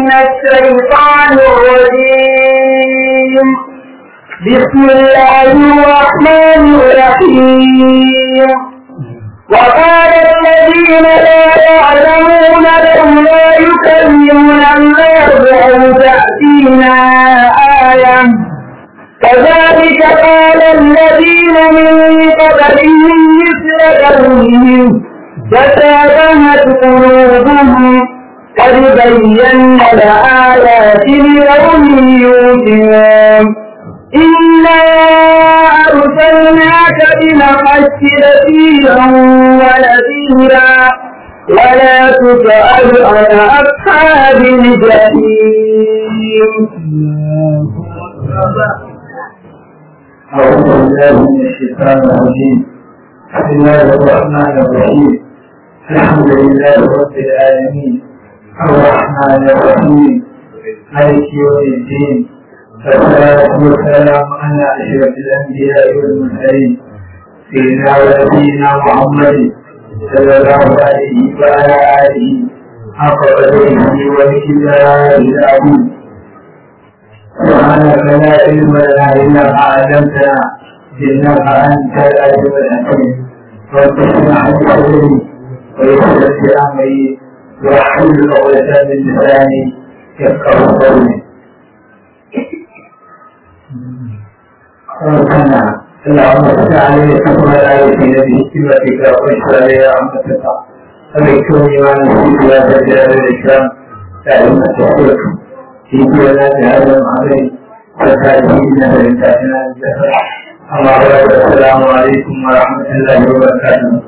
من الشيطان الرجيم بسم الله الرحمن الرحيم وقال الذين لا يعلمون لولا يكلمنا الله أو تأتينا آية كذلك قال الذين من قبلهم مثل قولهم تشابهت قلوبهم قد بينا الآيات لقوم يوقنون إنا أرسلناك بالحق بشيرا ونذيرا ولا تسأل عن أصحاب الجحيم أعوذ بالله من الشيطان الرجيم بسم الله الرحمن الرحيم الحمد لله رب العالمين الرحمن الرحيم مالك يوم الدين والصلاة والسلام على أشرف الأنبياء والمرسلين سيدنا ونبينا محمد صلى الله عليه وعلى آله حق قدره ومقداره العظيم سبحانك لا علم لنا الا ما علمتنا انك انت العليم الحكيم رب اشرح لي صدري ويسر لي امري واحلل عقدة من لساني يفقه قولي ربنا اللهم صل عليه وسلم على سيدنا بحكمتك واشفى لي رحمتك وبكوني ما نسيت يا ذا الجلال والاكرام تعلم التوفيق في بلاد هذا العظيم وتأتينا بركاتنا الزهر أما بعد السلام عليكم ورحمة الله وبركاته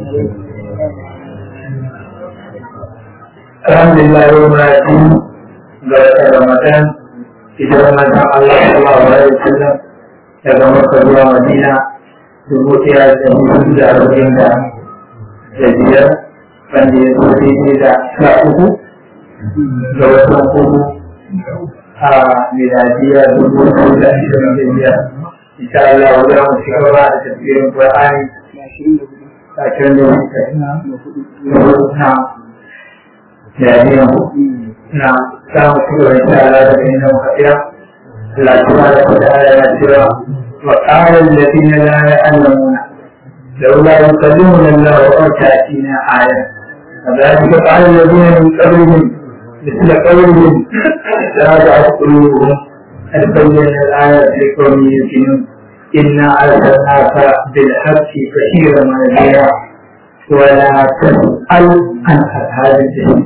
الحمد لله يوم الدين بركة رمضان إذا رمضان الله صلى الله عليه وسلم daga Makka zuwa Madina dubu ɗaya da hudu da arba'in da biyar wanda ya zo daidai da sha uku ga watan uku a miladiya dubu biyu da ashirin da biyar insha Allah wa za mu ci gaba da tafsirin Qur'ani ashirin da hudu na miladiya na za mu ci gaba insha Allah da inda muka tsaya Allah subhanahu wa ta'ala ya cewa wa qala alladhina la ya'lamuna لولا يكلمنا الله أو تأتينا آية كذلك قال الذين من قبلهم مثل قولهم تراجعت قلوبهم قد بينا الآية لقوم يوقنون إنا أرسلناك بالحق بشيرا ونذيرا ولا تسأل عن أصحاب الجحيم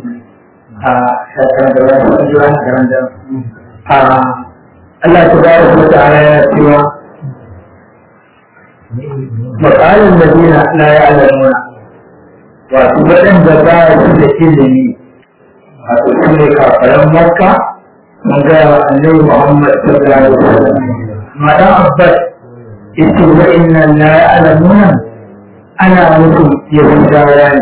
Allah tabaraka wa ta'ala ya cewa maqalan ladina la ya'lamuna wato waɗanda ba su da ilimi wato su ne kafaran makka mun ga annabi muhammad sallallahu alaihi wasallam madan abbas yace wa inna la ya'lamuna ana musu yahudawa ne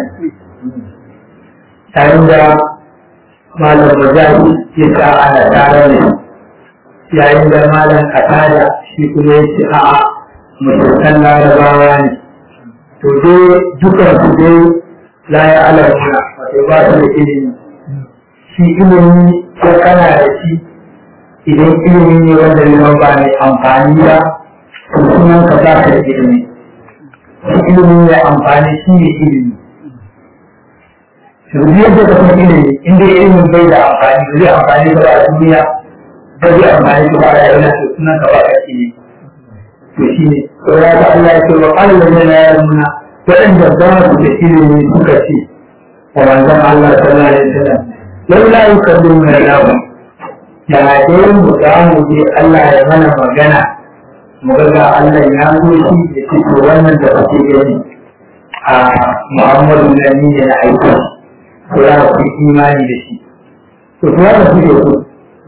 tare da malam mujahid ya sa ana tare ne yayin da malam katada shi kuma ya ce a'a musulman larabawa ne to dai dukan su dai la ya alamuna wato ba su da ilimi shi ilimi ko kana da shi idan ilimi ne wanda liman ba mai amfani ba to sunan ka ba ka da ilimi shi ilimi mai amfani shi ne ilimi yanzu yadda ka san ilimi inda ilimin bai da amfani ba zai amfani ba a duniya ba zai amfani ba a rayuwa to sunan ka ba ka ilimi to shi ne to ya ga Allah ya ce wa Allah ne na yarmuna waɗanda ba su da ilimi suka ce wa manzon Allah sallallahu alaihi wasallam laula yukallimuna lahu ya dai mu ga mu je Allah ya mana magana mu ga Allah ya zo shi da ce to wannan da kake gani a Muhammadu Nani ne na aiki to ya ku imani da shi to to ya ku da ku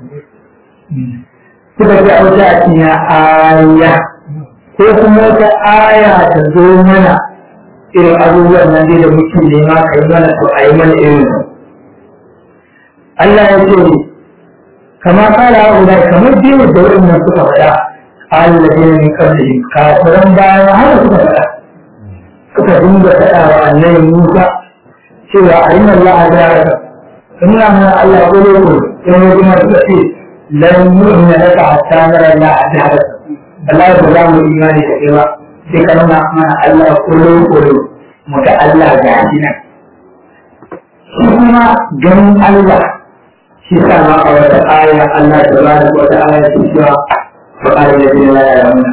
suka ce a wata aya ko kuma wata aya ta zo mana irin abubuwan nan dai da muke nema ka yi mana to a yi mana irin su Allah ya ce kama kala haula kamar dai da waɗannan suka faɗa Allah ne min kablihim kafiran baya haka suka faɗa suka dinga faɗa wa annabi Musa cewa a inna Allah ya raka nuna mana Allah ko ne ko sai mu kuma suka ce lan yu'mina laka hatta nara la ajhara Allah ba za mu imani da kai ba sai ka nuna mana Allah ko ne ko mu ga Allah ga shi nan shi kuma ganin Allah shi sa ma a wata aya Allah ta ba da wata aya ce cewa wa qala alladhina la ya'lamuna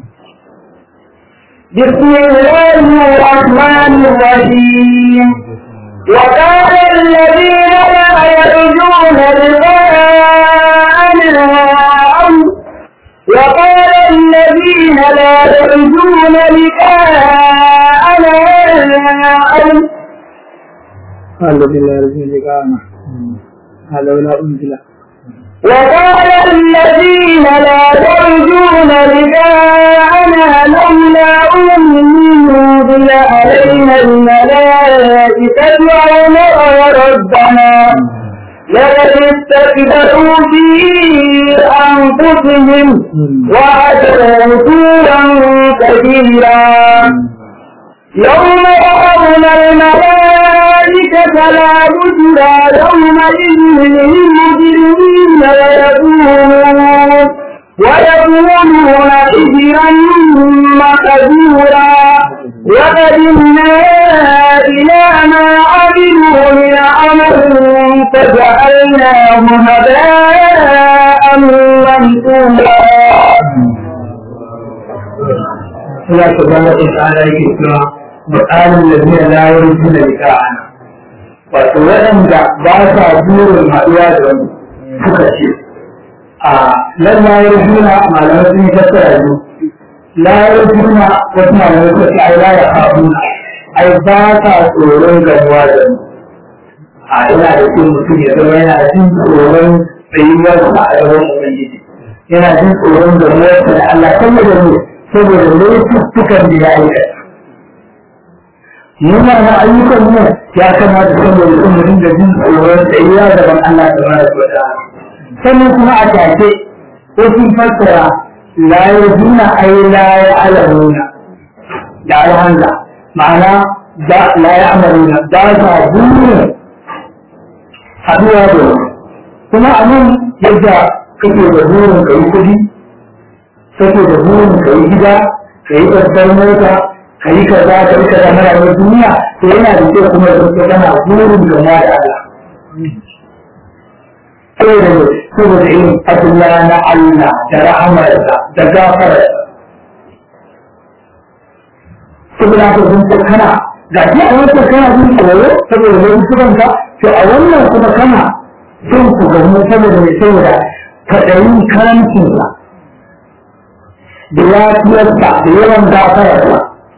بسم الله الرحمن الرحيم وقال الذين لا يرجون لقاءنا وقال الذين لا يرجون لقاءنا الذين لا يرجون لقاءنا هذا ولا أنزل وقال الذين لا يرجون لقاءنا لولا أنزل علينا الملائكة أو نرى ربنا لقد استكبروا في أنفسهم وعتوا عتوا كبيرا يوم يرون الملائكة لا بشرى يومئذ للمجرمين ويقولون ويقولون حجرا مقدورا وقدمنا إلى ما عملوا من عمل فجعلناه هباء منثورا Allah subhanahu wa ta'ala yake cewa mu'alin ladina la yarjuna liqa'ana wato waɗanda ba sa burin haɗuwa da wani suka ce a lan la yarjuna malamai sun yi fassara biyu la yarjuna wasu malamai suka ce ai la ya haɗuna ai ba sa tsoron gamuwa da wani a yana da kyau mutum ya zama yana jin tsoron tsayuwarsa a gaban ubangiji yana jin tsoron gamuwarsa da Allah saboda ne saboda laifukan da ya aikata muna na ayyukan mu ya kamata saboda sun mutum da jin tsoron tsayuwa gaban Allah da mara kwata sannan kuma a take ko sun fassara la yajuna ay la ya'lamuna da alhamza ma'ana da la ya'maluna da sa burin haduwa da wani kuma a nan yadda kake da burin ka yi kudi kake da burin ka yi gida ka yi babbar mota ka yi kaza ka yi kaza na rayuwar duniya to yana da kyau kuma da ka kana burin gama da Allah saboda ne saboda irin fadila na Allah da rahamarsa da gafararsa saboda haka sun ce kana ga shi a wancan kana jin tsoro saboda wani sukanka to a wannan kuma kana son ku gamu saboda mai saboda kaɗayin karancinsa da lafiyarsa da yawan gafararsa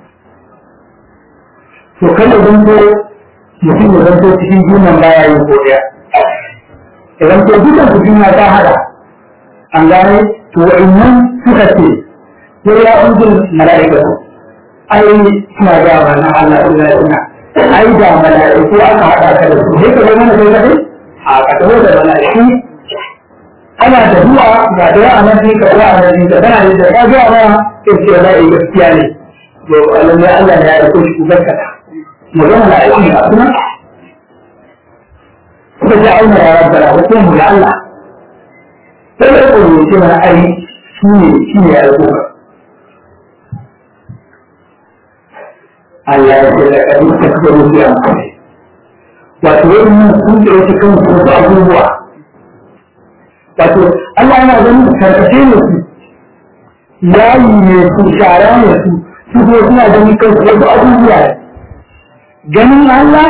to kada zan so mutum ya zanto cikin junan baya yin godiya idan to dukan su juna ta hada an gane to wa'annan suka ce sai ya unzul mala'ikatu ai suna ga ba na Allah illa ina ai da mala'iku aka hada ka da su sai ka ga mana kai kadai a ka taho da mala'iku ana da zuwa ga da a nan ka ga a nan ka kana da ka ga ma sai ce wallahi gaskiya ne to Allah ne Allah ne ya dauko shi ku barkata mu ga mala'iku ne a kuma suka ji auna ya rabbara wato mu ga Allah sai da ko ne ce mana ai shi ne shi ne ya dauko Allah ya ce da kadi ta kuma biya mu wato wannan sun ce wasu kan su da abubuwa wato Allah yana ganin karkashe ne su yayi ne su shara ne su su ko suna ganin kansu wasu abubuwa ganin Allah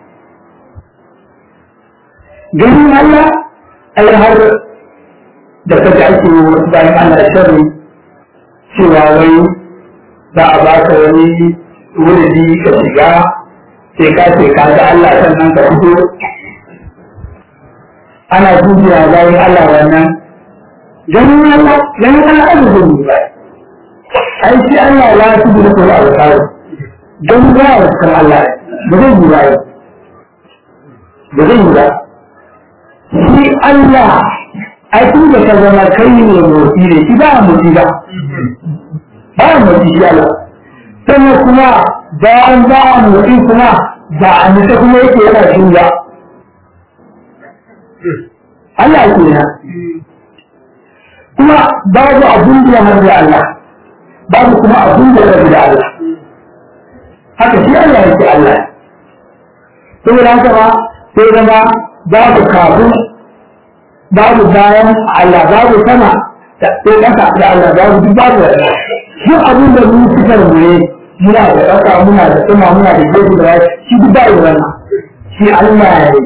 ganin Allah ai har da kaji ake yi wasu bayan Allah sharri cewa wai za a ba ka wani wuridi ka shiga sai ka ce ka ga Allah sannan ka fito ana dubiya bayan Allah wannan ganin Allah ganin Allah abu zai yi ba ai shi Allah ya fi da kuma abu kawai ganin ba ya kan Allah ba zai yi ba ba zai yi ba shi Allah ai tun da ka zama kai ne motsi ne shi ba motsi ba ba motsi shi Allah sannan kuma bayan ba motsi kuma ba a nisa kuma yake yana shuya Allah ke na kuma babu abin da ya harbi Allah babu kuma abin da ya rabu da Allah haka shi Allah yake Allah saboda haka ba sai zama babu kafin babu bayan Allah babu sama da sai kasa da Allah babu duk babu da duk abin da mun fitar mu ne muna da kasa muna da sama muna da gefe da wani shi duk babu wannan shi Allah ne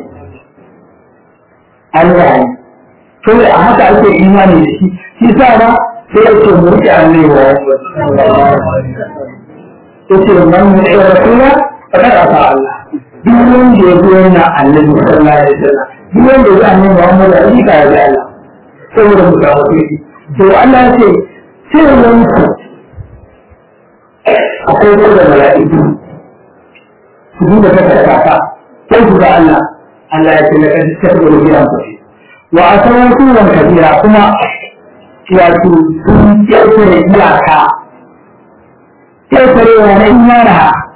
Allah ne kawai a haka ake imani da shi shi sa na sai ya ce mu riƙe Allah wa yace man yu'i rasula faqad ata Allah duk wanda ya zo yana annabi sallallahu alaihi wasallam duk wanda ya annabi Muhammad alaihi ka ya Allah saboda mu samu kuɗi to Allah ya ce sai wani ku akwai ko da mala'iku su duba ta kaka sai su ga Allah Allah ya ce la kad tabbara gidan ku wa asawu kuwan kabira kuma wato sun ƙirƙire iyaka ƙirƙirewa na imana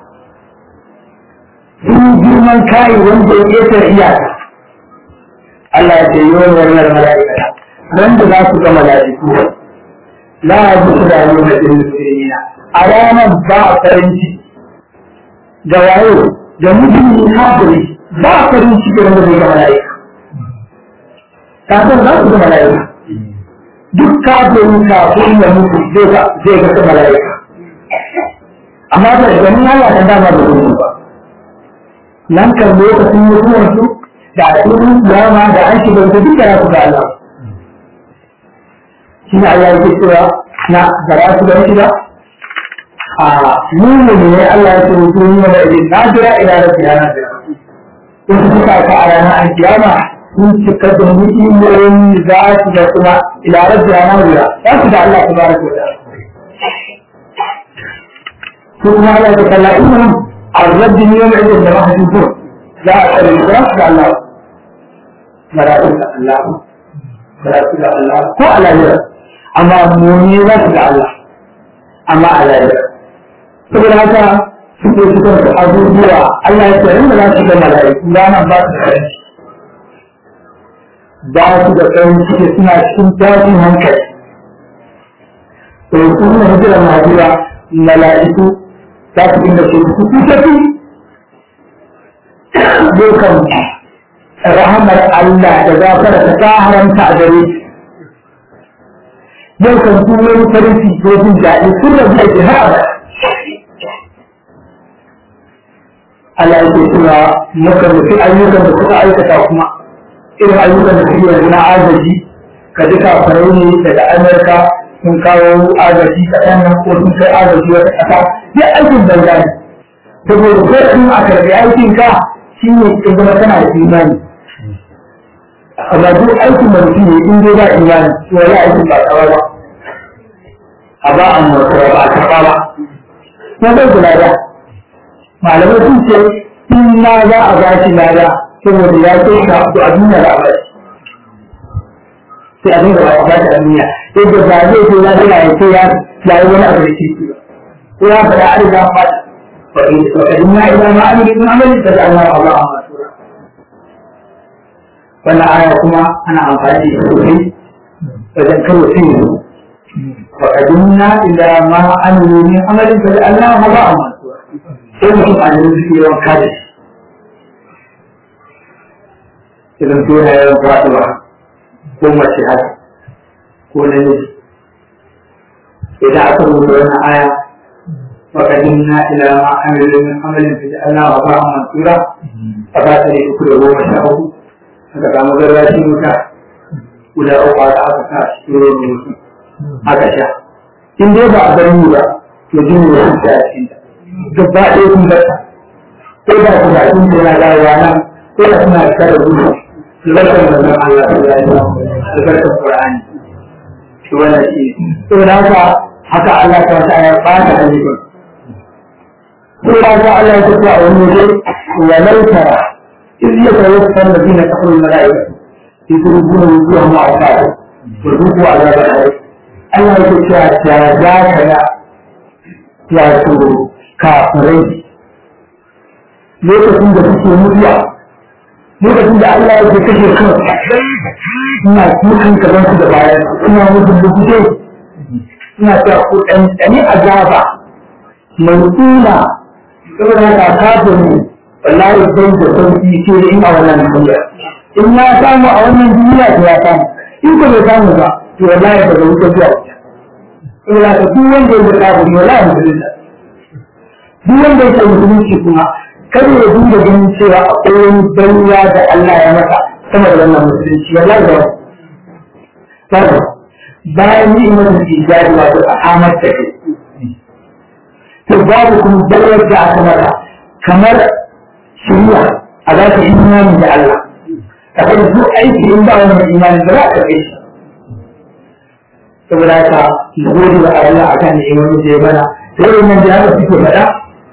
sun girman kayi wanda ya ƙetare iyaka Allah ya ce yi wani wannan mala'ika nan da za su ga mala'iku la ya ji su da yau da ɗin musulmina a ranar ba a farin ciki da wayo da mutum haɗari ba a farin ciki wanda zai ga mala'ika kafin za su ga mala'ika duk kafin kafin ya mutu zai ga mala'ika amma da ganin Allah ta dama da gudu ba nan kan lokacin mutuwar su da asirin dama da an shiga da duk da su ga Allah shi ne Allah yake cewa na gara su da shi ba a nuna ne Allah ya ce mutum yi mana idan na jira ila da kiyama da in suka ka a ranar an kiyama sun cika da mu'imoyin za su da kuma ila rabbi ranar jira za su da Allah ta baraka wa ta'ala ثم لا يتكلمون عن رد يوم عند الجماعة الجمهور لا أسأل الإسلام على الله ملائكة الله ملائكة الله هو على جرى أما مؤمنين على الله أما على جرى saboda haka suke cikin da abubuwa Allah ya tsaye da za su ga mala'iku ranar ba su da ba su da tsayin ciki suna cikin tashin hankali to kuma hijira na jira mala'iku za su inda ce ku tafi dukan rahamar Allah da zafara ta ta haramta a gare shi yau kan su wani farin ciki ko jin daɗi sun rabu da jihar Allah ya ce cewa muka nufi ayyukan da suka aikata kuma irin ayyukan da suke yanzu na agaji ka ji kafarai ne daga Amurka sun kawo agaji kaɗan nan ko sun kai agaji wata ƙasa duk aikin banza ne saboda ko in a karɓi aikin ka shi ne in zama kana da imani amma duk aikin da mutum ne in dai ba imani to wani aikin ba tsawa ba a ba a mutuwa ba a karɓa ba ko bai kula da malamai sun ce in ma za a ba shi lada saboda ya ce ka to a duniya da a ba sai a dinga ba a ba shi a duniya yadda ba zai ce ya zai ya ce ya yi wani abu da ke ko ya faɗa a riga ba وقدمنا إلى ما عمل من عمل فجعلناه الله منصورا wannan aya kuma ana amfani da sosai wajen karo sai wa qadimna ila ma amilu min amalin fa Allah ma ba amma sai mutum a yanzu suke yawan kada shi idan su yana yawan faɗuwa ko mace haka ko namiji idan aka rubuta wannan aya وقدمنا إلى ما عملوا من عمل فجعلناه هباء منثورا فبات لي كل هو مشاءه فكما مغراتي مكا ولا أوقع أبكى شكرا mutum aka sha in dai ba a bar mu ba to jin ne sun ta cikin ta gaba ɗaya kun bar ta ko da ku da kun tana da rana ko da kuna da da gudu lakar da nan Allah ya yi albarkar Qur'ani to wannan shi to da haka haka Allah ta ta ya bata ayyukan sai ya ga Allah ya tafi a wani waje wa lau tara iz yatawaffa alladhina kafaru al-mala'ika yadrubuna wujuhahum wa adbarahum wa dhuqu adhab al-hayy Allah ya ce ya za ka ga wato kafirai lokacin da suke mutuwa lokacin da Allah ya kashe kan ina kukan kaman su da bayan ina musu lukuce ina cewa ku ɗan ɗani azaba mai tsula saboda haka kafin wallahi bai da sauki ce in a wannan duniya in ya samu a wannan duniya to ya samu in ko bai samu ba to wallahi ba zai wuce zuwa saboda haka duk wanda ya ga kafin wallahi musulunta duk wanda ya ce musulunci kuma kar ya dinga ganin cewa akwai wani baiwa da Allah ya masa sama da wannan musulunci wallahi ba ba bayan ni imanu ijadi wato a amar da kai to babu kuma baiwar da aka mata kamar shari'a a za ka imani da Allah kamar duk aiki in ba wannan imani ba za ka kai shi saboda haka mu gode wa Allah akan ni'imomin da ya mana sai wannan da haka suke faɗa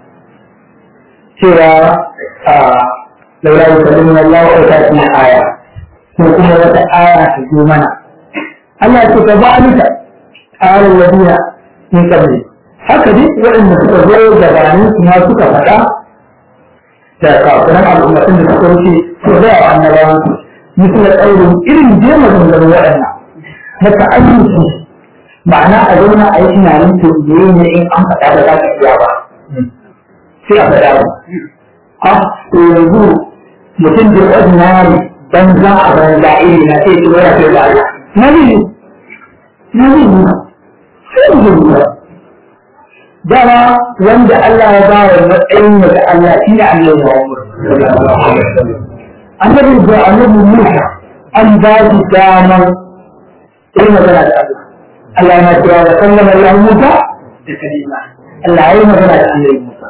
cewa laura yi kallon Allah wa ta fi aya ko kuma wata aya ta zo mana Allah ce ka zalika ayar wadina min kabli haka duk waɗanda suka zo gabanin su ma suka faɗa da kafiran al'ummatin da suka wuce su da annabawan su misal ɗaurin irin jema zanzaro waɗannan na ta'ayyuki ma'ana a zauna a yi tunanin to ne in an faɗa da za ka iya ba sai a faɗa ba. A to yanzu mutum da ordinary dan za a banza iri na sai tuwa ya kai da Allah. Na zai na zai yi sai mu zai yi Dama wanda Allah ya ba wa matsayin da Allah shi ne Allah ya wa Annabi da Annabi Musa an ba shi damar sai magana da Allah. Allah ya kira da sallama Allah Musa da kalima. Allah ya yi magana da Annabi Musa.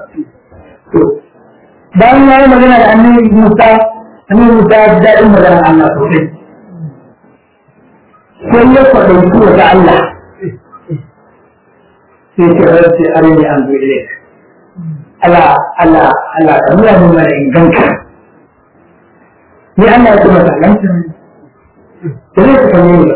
bayan ya yi magana da annabi Musa annabi Musa ya ji daɗin magana Allah sosai sai ya kwaɗauki wata Allah sai ce rabbi arini an zo ilai Allah Allah Allah ka nuna min mana inganka ni Allah ya ce masa lanta da zai ka kame ni ba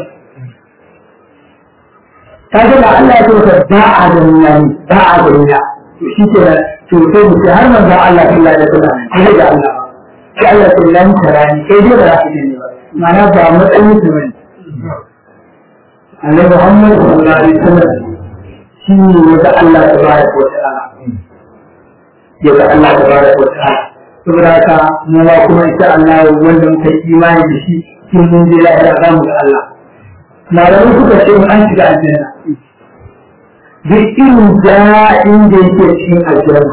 ta ga da Allah ya ce masa ba a da nuna ni ba a da nuna to shi ke to sai mu ce har manzon Allah sallallahu alaihi wasallam sai da Allah sai Allah sai lan tarani sai dai ba za ka ne ba ma'ana ba matsayin su bane Annabi Muhammad sallallahu alaihi wasallam shi ne wanda Allah tabaraka wa ta'ala ya ga Allah tabaraka wa ta'ala saboda haka mu ba kuma insha Allah wanda muka yi imani da shi kin mun je lahira za mu ga Allah malamai suka ce an shiga aljanna duk irin daɗin da yake cikin aljanna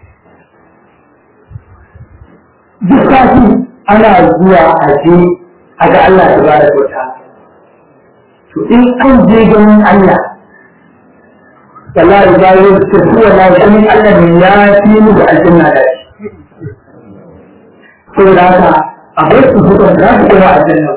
duk sati ana zuwa a je a ga Allah ta ba da kyauta to in an je ganin Allah wallahi ba yau ta kuwa na ganin Allah ne ya fi mu da aljanna da shi saboda haka akwai su hukun za su gama aljanna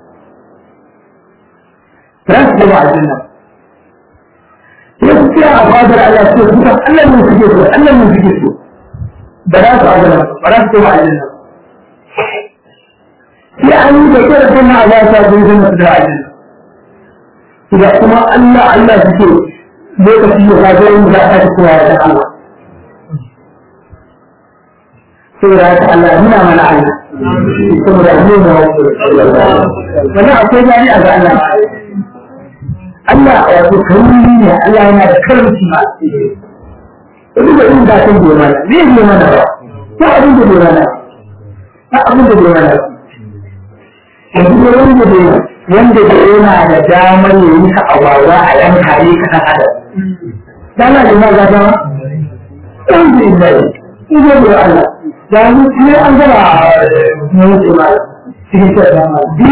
za su gama aljanna sai su tsaya a fadar Allah su suka Allah ne suke so Allah ne suke so ba za su aljanna ba za su gama aljanna sai an yi da kyar kuma a ba ta zai zama da aljanna idan kuma Allah Allah suke lokaci ya ga zai mu za ta kowa da Allah saboda haka Allah nuna mana Allah saboda mu mu wannan akwai gani a ga Allah Allah wato karimi ne Allah yana da karamci ma duk da in da kan gobe mana zai yi mana ba ko abin da gobe mana ba abin da gobe mana yanzu da wanda da wanda da yana da damar ya yi ka awawa a yanka ne ka san adam dana da ma ga dama alhamdulillah in ga da Allah da mu ne an gaba mu ce ma cikin ta dama bi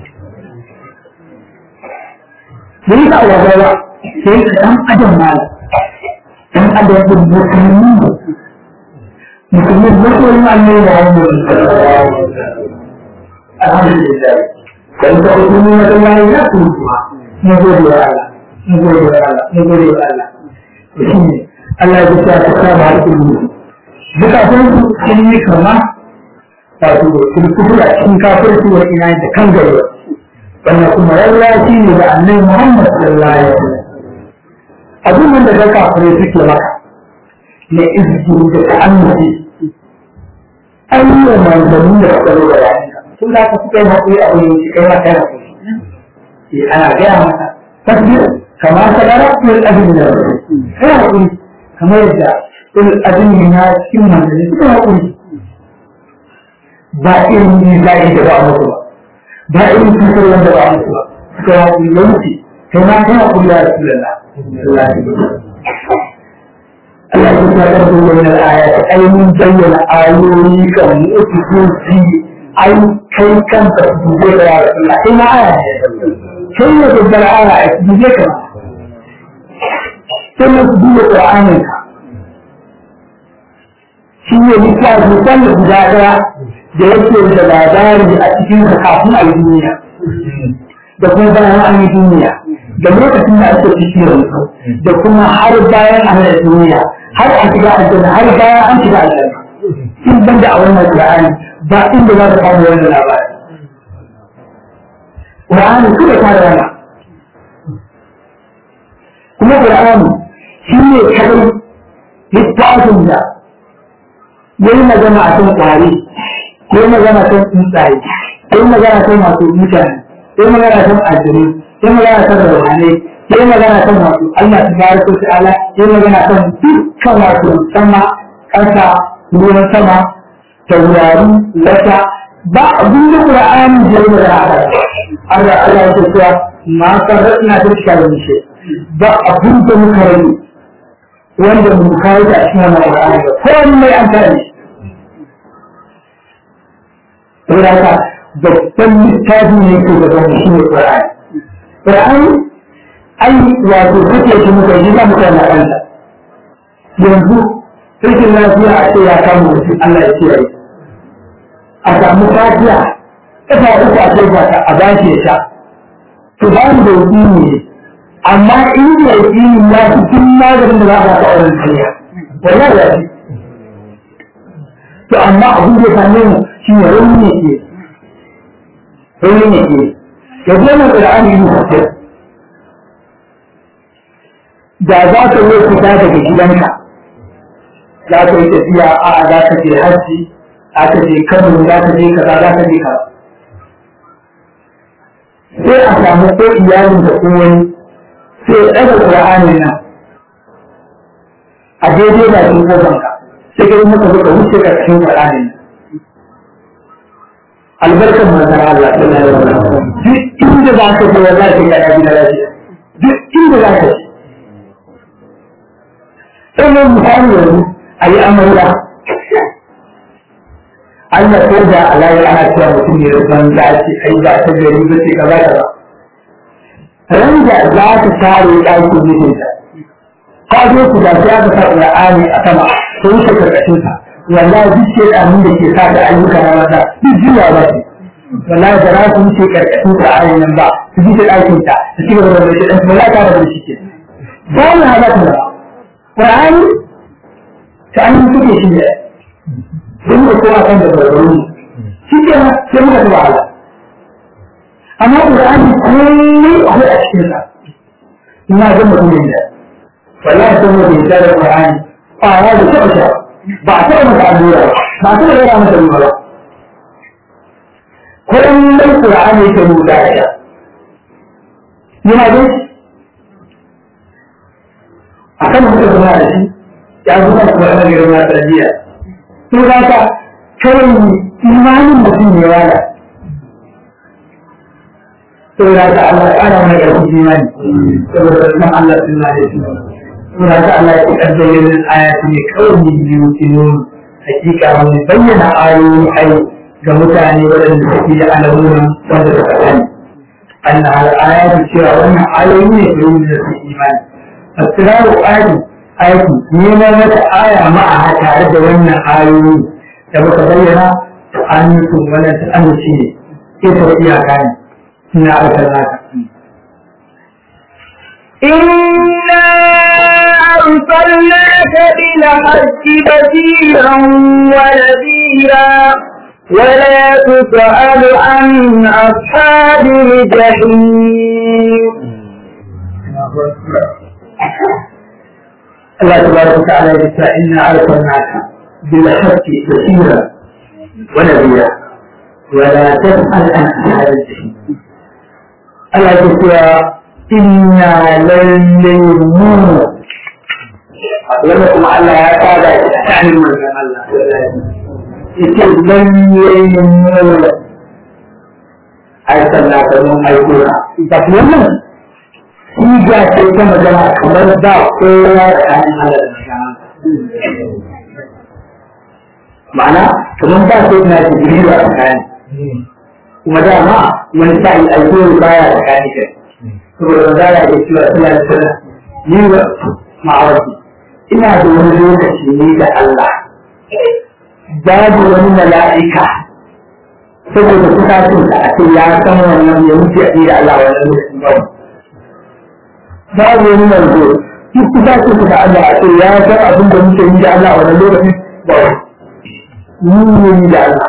bai ka awawa ba sai ka dan adam ma dan adam din musulmi musulmi musulmi Allah ya yi alhamdulillah dan ka hukumi na Allah ya kuma mu gode wa Allah mu gode wa Allah mu gode wa Allah shine Allah ya ta ta ka ba ku duka kun sun yi kama wato kun kufura cikin kafirci wa ina da kan gari wannan kuma lallaci ne da annabi Muhammad sallallahu alaihi wasallam abin da ka kafirai suke maka ne izini da ta'annuci ayyukan manzanni da suka zo da yayanka sun za ka suka yi haƙuri a wani shi kai ma kai haƙuri eh ana gaya masa tasbir kamar ta gara kul abin da kai haƙuri kamar yadda kul abin na cikin manzanni suka haƙuri ba irin ne za a yi da ba musu ba ba irin cutar wanda ba musu ba suka haƙuri yanki kai ma kai haƙuri da Rasulullah Allah ya kusa da su wani ayat ai mun bayyana ayoyi kan mutuci ai kai kanka su je da ya Rasulullah kai ma aya kai ne da bar aya a su je ka sai mu duba Qur'anin ka shi ne littafi kan guda daya da yake da labari a cikin ka kafin a yi duniya da kuma bayan an yi duniya da lokacin da ake ciki yanzu da kuma har bayan an yi duniya har a shiga aljanna har bayan an shiga aljanna in ban da a wannan Qur'ani ba inda za ka samu wannan labari Qur'ani kuma ta rana kuma Qur'ani shi ne kadai littafin da yayi magana a kan ƙwari yayi magana kan tsuntsaye yayi magana kan masu mutane yayi magana kan aljanu yayi magana kan ruhanai yayi magana kan masu Allah tabaraka wa ta'ala yayi magana kan dukkan wato sama ƙasa ruwan sama taurari wata ba abin da Qur'ani da yayi magana a kai Allah Allah ya ce ma sarrafna ta cikin shi ba abin da muka rani wanda mu kawo da cikin wannan Qur'ani ba ko mai an kare shi saboda haka babban littafi ne ke gaban shi ne Qur'ani Qur'ani ai wato kake shi muka yi za mu kana kanta yanzu rikin lafiya a ce ya kama mutum Allah ya ce rai a samu fatiya kafa uku a kai ta a bashi ya sha to ba mu da yakini ne amma in da yakini ya fi tun maganin da za a ba auren kariya wallahi ya fi to amma abin da ya same mu shi ne rauni ne ke rauni ne ke ya zo na ƙur'ani yi mutum da za ka yi fita daga gidanka za ka yi tafiya a za ka je hajji za ka je kano za ka je kaza za ka je kaza sai a samu ko iyalin da ko wani sai ya ɗaga ƙur'anin nan a daidai da cikin ƙofanka sai ka yi maka zuka wuce ƙarƙashin ƙur'anin nan albarkar manzon Allah sallallahu alaihi wasallam duk inda za ka je wallahi sai ka dabi na lafiya duk inda za ka je sai misali yanzu a yi amarya Allah ko da alayi ana cewa mutum ne rufan za ce ai ba ta gari ba ce kaza kaza ran da za ta tare ɗakin mijinta ka zo ku da sai aka sa Qur'ani a sama ko wuce karkashin sa wallahi duk ce da da ke sa da ayyuka na mata duk jiya ba ce wallahi da za su wuce karkashin Qur'ani nan ba su ji ɗakin ta su ci gaba da shi dan wallahi ta da shi ke ba mu halaka ba Qur'ani ta an suke shi ne sun da kowa kan da barbaru shi ke nan sai muka ta wahala amma Qur'ani komai akwai a cikin sa ina ga mutumin da wallahi sai mu da da Qur'ani a ya da taɓa sha ba a taɓa masa allura ba a taɓa yara masa ruwa ba kullum Qur'ani yake rubuta da sha yana da akan muka zama da shi ya zama da kuma ɗan girma tarbiyya to za ka kawai imanin mutum ne wala to za ka Allah ya ƙara mana ƙarfin imani saboda sunan Allah sun na da shi to za ka Allah ya ƙi ƙarfayin ayati ne kawai ne biyu kinun hakika wani bayyana ayoyi ai ga mutane waɗanda suke da alamunan wanda suka sani anna al-ayatu cewa wannan ayoyi ne da su imani asiraru ayi aiki neman wata aya ma'a tare da wannan ayoyi da muka bayyana to an yi kun wannan ta amince ne ke ta iyaka ne ina aka naka إنا أرسلناك بالحق بشيرا ونذيرا ولا تسأل عن أصحاب الجحيم الله تبارك وتعالى يقول إنا أرسلناك بالحق بشيرا ونذيرا ولا تسأل عن أصحاب الجحيم الله يقول إنا للمؤمنون لما كما الله يقال يعني من الله يقول لن يلمون أرسلنا كمون أيقونا تقولون Siga ce ta magana kamar ba kowa tsakanin Allah da magana. Ma'ana, kamar ba sai na jibiru a tsakani. Kuma dama wani sa'i alkohol baya tsakani kai. Saboda za a iya cewa suna da sana ni wa ma'awarki. Ina da wani lokaci ne da Allah. Babu wani mala'ika saboda kusacin da a ce ya san wannan ya wuce a da Allah wannan lokacin babu. babu wani manzo duk kusa ce ku da Allah a ce ya san abin da muke yi da Allah a wannan lokacin ba mu ne yi da Allah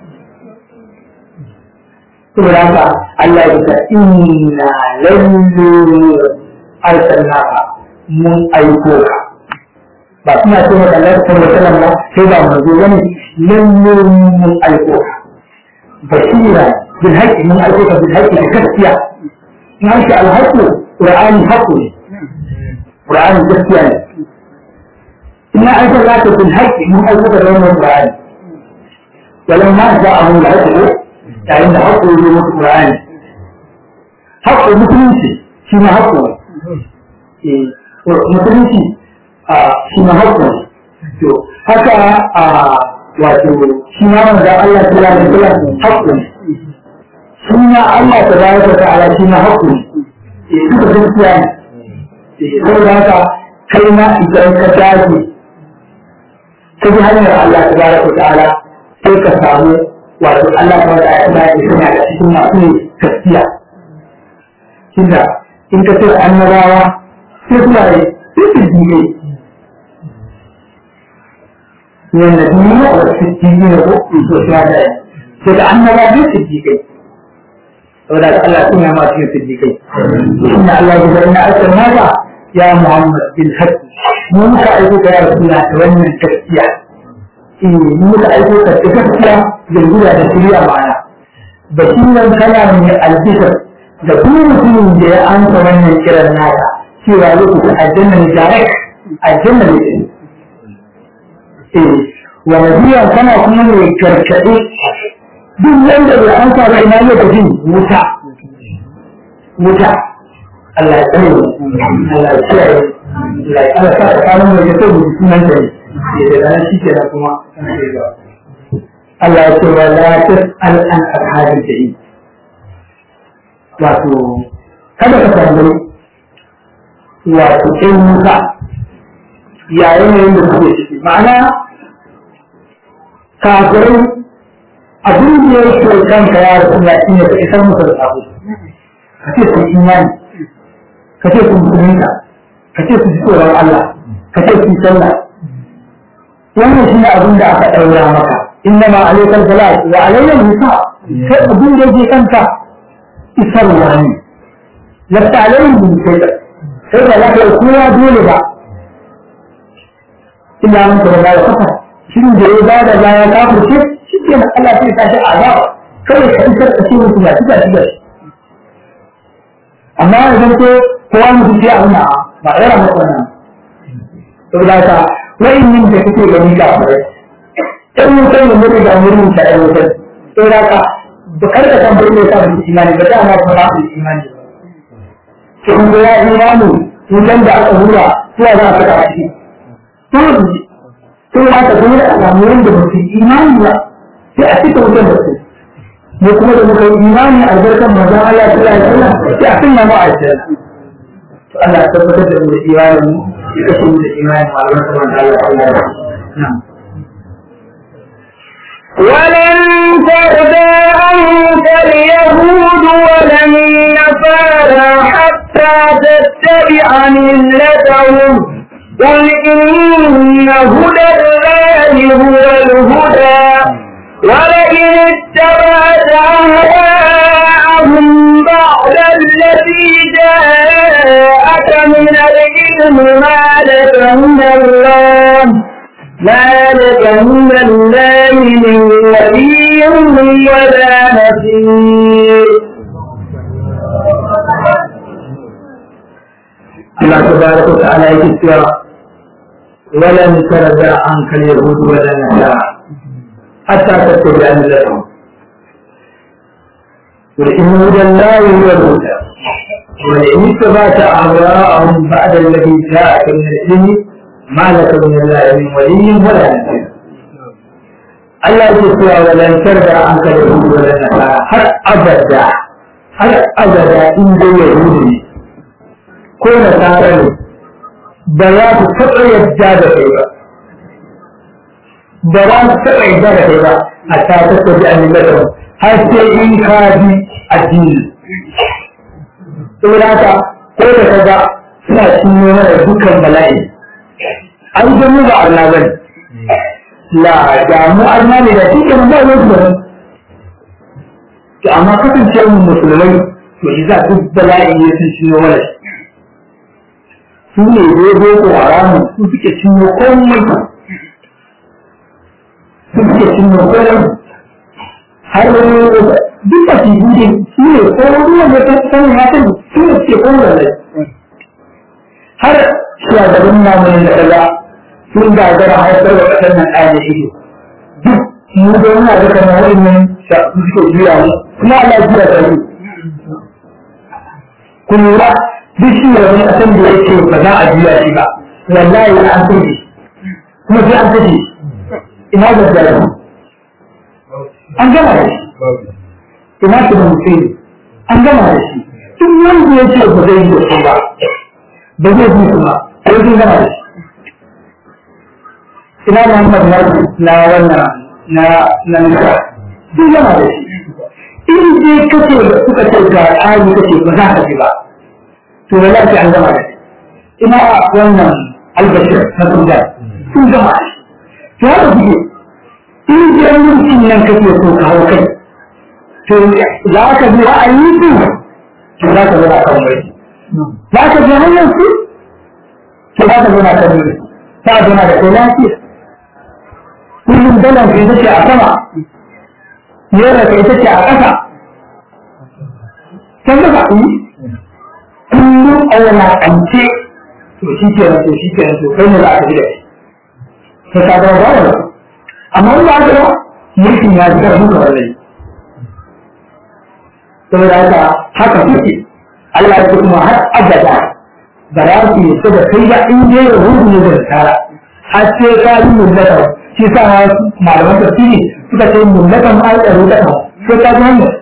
saboda haka Allah ya ce inna lallu arsalnaka mun aiko ka ba suna ce wa Allah ta wa sallam ba sai ba manzo bane lallu mun aiko ka basira bil haqqi mun aiko ka bil haqqi da gaskiya in an ce al haqqu Qur'ani haƙƙo ne, Qur'ani gaskiya ne. Ina aika za ta fi haƙƙi mun aika da wannan Qur'ani. Walau ma za a mun haƙƙo yayin da haƙƙo ya mutu Qur'ani. Haƙƙo musulunci shi ma haƙƙo ne. Musulunci shi ma haƙƙo ne. To haka wato shi ma manzan Allah ta lalata haƙƙo ne. Shi ma Allah ta lalata ta'ala shi ma haƙƙo ne. duka gaskiya ne saboda haka kai ma idan ka tashi ka bi hanyar Allah ta baraka ta'ala sai ka samu wato Allah ta wata ya ba ya sanya da cikin masu ne gaskiya kinda in ka ce annabawa sai kuma ne sai su jike ne na duniya wa su jike ne ko so shi da sai ka annabawa sai su jike saboda Allah sun yama cikin siddiƙai inna Allah ya zai na asar naka ya Muhammad bil haqqi mu muka aiko ka ya rasula da wannan gaskiya eh mu muka aiko ka da gaskiya da gura da shirya ma'ana basiran kana mai albishir da duk mutumin da ya amsa wannan kiran naka cewa lokacin aljanna ne direct aljanna ne eh wa nabiyyan kana kuma mai karkade duk wanda bai an sa ina ne da jin wuta wuta Allah ya tsare Allah ya tsare Allah ya sa ta kawo mai da mu sunan da ne da ran shi ke da kuma Allah ya ce wa la tas'al an ashabil jahim wato kada ka tambayi wato ɗan wuta yayin da suke ciki ma'ana kafirai abin da ya ke kanka ya rasu na shi ne ka isar musu da sabo ka ce su imani ka ce su musulunta ka ce su ji tsoron Allah ka ce su sallah wannan shi ne abin da aka ɗaura maka inna ma alaikal salat wa alayyal nisa kai abin da yake kanka isarwa ne lafta alayhim bin sai sai ba za ka yi kowa dole ba illa mun kuma da kafa shin da ya ba da baya kafirce shi ke na Allah sai tashi azaba kawai ka isar ka ce mutum ya tuka shi amma idan ko kowa mutum ya auna ba yana maka wannan saboda haka wa'innin da kake gani kafirai ɗan wutar da mutu da murin ta ɗan wutar saboda haka ba kar ka san bai sa da imani ba dama ba ba da imani ba to kun ga ya imani wutan da aka hura zuwa za a saka a ciki to sai ya ka dole a samu wanda ba su imani ba sai a cika wutan da su mu kuma da muka yi imani albarkan manzon Allah sallallahu alaihi wasallam sai a sunna mu a aljanna to Allah ya tabbatar da mu da imanin mu ya kashe mu da imanin mu albarkan manzon Allah sallallahu alaihi wasallam ولن ترضى عنك اليهود ولا النصارى حتى تتبع ملتهم قل إن هدى الله هو الهدى ولئن اتبعت أهواءهم بعد الذي جاءك من العلم ما لك من الله ذلك من الله من ولي ولا نصير الله تبارك وتعالى يذكر ولن ترضى عنك اليهود ولا النصارى حتى تتبع ملتهم قل إن هدى الله هو الهدى ولئن اتبعت أهواءهم بعد الذي جاءك من العلم ما لك من الله من ولي ولا نصير Allah ya cewa walan tarda an ka da hudu wala nasara har abada har abada in dai yahudu ne ko nasara ne ba za su taɓa yadda da kai ba ba za su taɓa yadda da kai ba a ta tattabi a millatar har sai in ka bi addini saboda haka ko da ka ga suna cinye mana dukkan bala'i an gani ba Allah bane la da mu arna ne da cikin ba ne ba to amma kasance mu musulmai to shi za duk bala'i ne sun cinye mana su ne dai boko haramu su suke cinye komai su suke cinye komai har duk da su bude su ne ko ruwan da ta sani ya sani su ne suke komai da har shugaban namu ne da kaza sun gagara haifar da ƙasar nan ɗaya da ido duk mu da muna da kamar wa'annan su suke juya mu kuma Allah ya juya da su ku lura duk shi da wani ƙasar da yake ba za a juya shi ba wallahi an kashe kuma sai an kashe ina da jarabu an gama da shi ina shi da mutum an gama da shi duk wanda ya ce ba zai yi da su ba ba zai yi su ba sai sun gama da shi ina Muhammad na wannan na na nisa duk yana da shi in dai kace da suka ce ga tsari kace ba za ka ji ba to wallahi an gama da shi ina wannan albashir na Sudan sun gama da shi to haka kuke in dai mulkin nan kake so ka hau kai to za ka bi ra'ayi su to za ka zama kan mai za ka bi hanyar su to za ka zama kan mai ta zama da kai lafiya kullum dalar ka ita ce a sama naira ka ita ce a ƙasa can da ba yi kullum a wulaƙance to shi ke to shi ke to kai ne za ka ji da shi ka ka zama ba amma in ba ka ba mulkin ya ji ƙarfin ka wallahi saboda haka haka kuke Allah ya kuma har abada ba za su yi da kai ba in dai yahudu ne da tsara har sai ka yi mulkar shi sa malaman tafsiri suka ce mullatan alƙaru da kan sai ka ji hanyar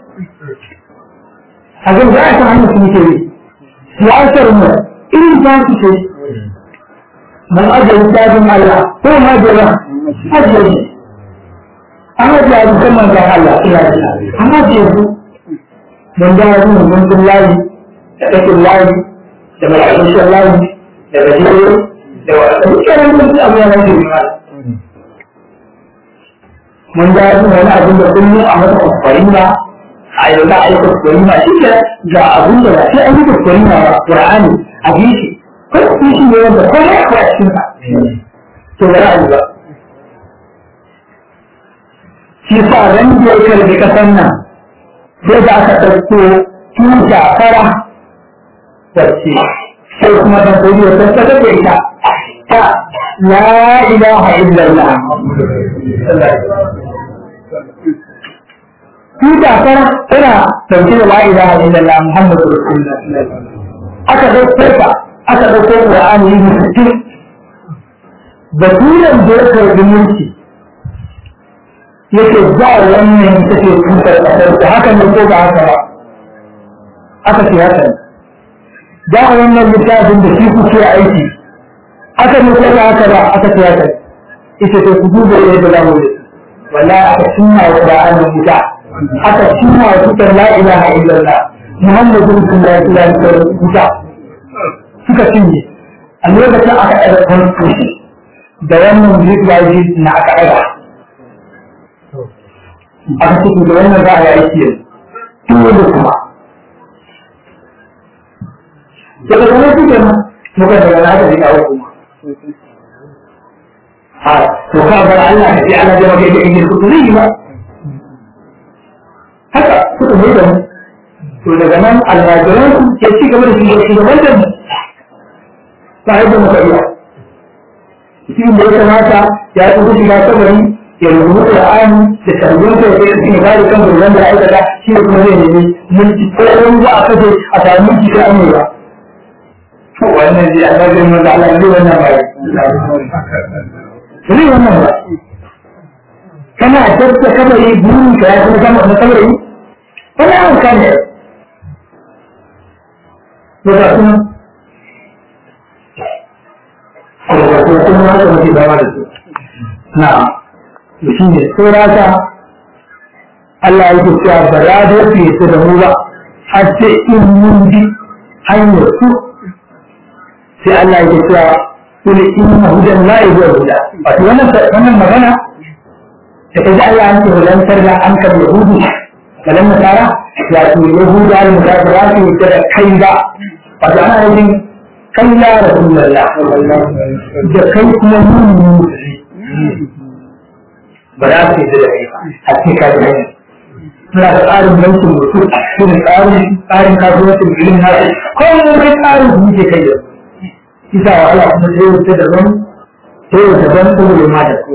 a zai za a san hanyar su muke yi siyasar mu irin ta su ce man ajiye dajin Allah ko ma jira ajiye shi an ajiye a dukkan manzan Allah ina ji an ajiye su mun da yanzu mun mun layi da ɗakin layi da mala'ikun layi da gajere da wasu dukkanin mutum abu yana da mun ga yin wani abin da kullum a masa kwaskwari ba a yau za a yi kwaskwari ba shi ke ga abin da ba sai an yi kwaskwari ba ba ƙur'ani a bi shi kai su shi ne wanda ko ya kuwa cikin sa to ba za a yi ba shi sa ran da ya karbi kasan nan sai da aka ɗauko tuta fara wacce sai kuma ta kodi wata ta take ita ta la ilaha illallah tuta fara tana dauke da la ilaha illallah muhammadu rasulullah aka dauko ta aka dauko qur'ani ne sittin baturan da ya karbi mulki yake za wannan take tutar kasar da haka ne ko ba haka ba aka ce haka ne da wannan littafin da shi kuke aiki aka ne ko ba haka ba aka ce haka ita to ku duba yadda za mu yi wallahi aka cinna wa qur'ani wuta aka cinna wa tutar la ilaha illallah muhammadu rasulullahi sallallahu alaihi wasallam wuta suka cinye a lokacin aka ɗaga constitution da wannan zai na aka ɗaga aka ce da wannan za a yi aiki yanzu da kuma daga wani suke nan muka daga na aka ji kawo kuma a to ka bar Allah ka ce Allah zai maka da inda kuka zai yi ba haka suka mai da mu to daga nan almajiran su ke ci gaba da shugaban da mu ba yadda muka iya shi da ya kamata ya tsoron shiga kabari ya rubuta Qur'ani da tarbiyar da yake cikin gari kan gurbin da aikata shi ne kuma zai nemi mulki ko wani za a kaje a samu mulki ta amewa to wannan ji Allah zai mun da Allah zai wannan bai zai wannan ba kana tabbata kabari burin ka ya kuma kama na kabari wani an kane to da kuma ko kuma haka muke zama da su na'am to shi ne saurata Allah ya ce cewa ba za da su yi da mu ba har sai in mun bi hanyar su sai Allah ya ce cewa kuli inna hudan la yuwa huda wato wannan wannan magana da kaji Allah ya ce hudan sarda an ka yahudu kalan nasara ya ce yahuda da nasara ba su yi da kai ba wato ana yin kai ya rasulullah da kai kuma mun ba za su yi da kai a cikin kasuwanci suna da tsarin bankin mutum su da tsarin tsarin kasuwancin bilin na su kawai kai tsarin su muke kai da su isa wa Allah kuma sai wuce da ban sai wuce ban kuma da ma da su